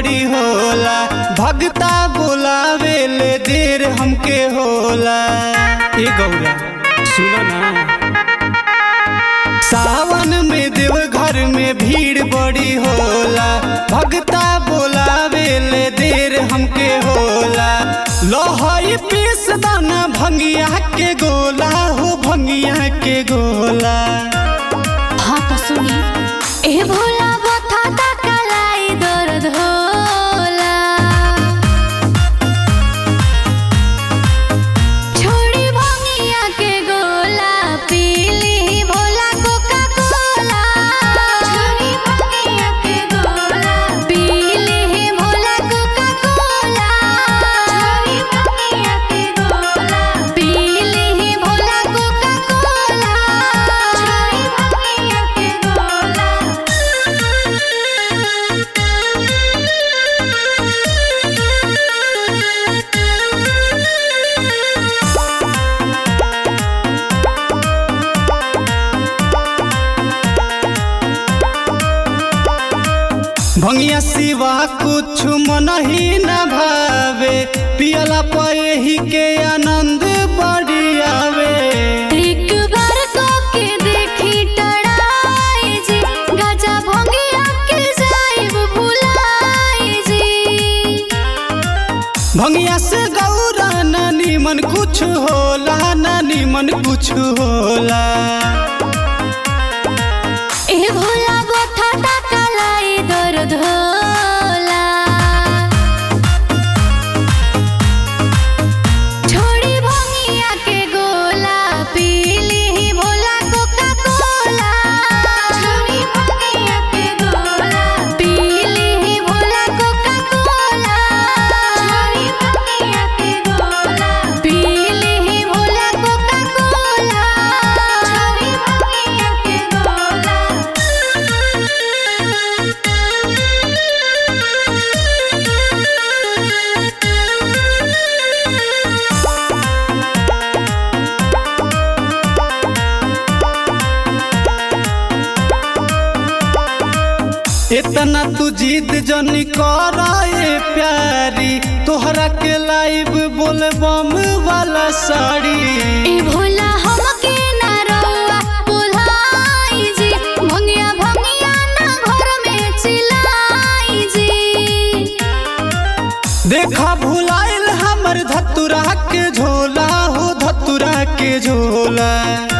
बड़ी होला भगता बोलावे ले देर हमके होला ए गौरा सुनो ना सावन में देव घर में भीड़ बड़ी होला भगता बोलावे ले देर हमके होला लोहई पीस दाना भंगिया के गोला हो भंगिया के गोला हाँ तो सुनी ए भोला बता ता कलाई दर्द होला छोड़ी भंगिया के गोला पीली भोला कोका कोला छोड़ी भंगिया के गोला पीली भोला कोका कोला छोड़ी भंगिया के गोला पीली भोला कोका कोला छोड़ी भंगिया के भंगिया सिवा कुछ मन ही न भावे पियला पे ही के आनंद बड़ी आवे एक बार को के देखी टड़ाई जी गजा भंगिया के जाइब भुलाई जी भंगिया से गौरा नानी मन कुछ होला नानी मन कुछ होला ए भोला बथा ता कलाई दर्द होला छोड़ी भंगिया के गोला पीली भोला कोका कोला छोड़ी भंगिया के गोला पीली भोला कोका कोला छोड़ी भंगिया के गोला पीली भोला कोका कोला छोड़ी भंगिया के गोला इतना तू जीत जनी कराए प्यारी तोहरा के लाइव बोल बम वाला साड़ी ए भोला हमके ना रउआ बुलाई जी भंगिया भंगिया ना घर में चिल्लाई जी देखा भुलाइल हमर धतुरा के झोला हो धतुरा के झोला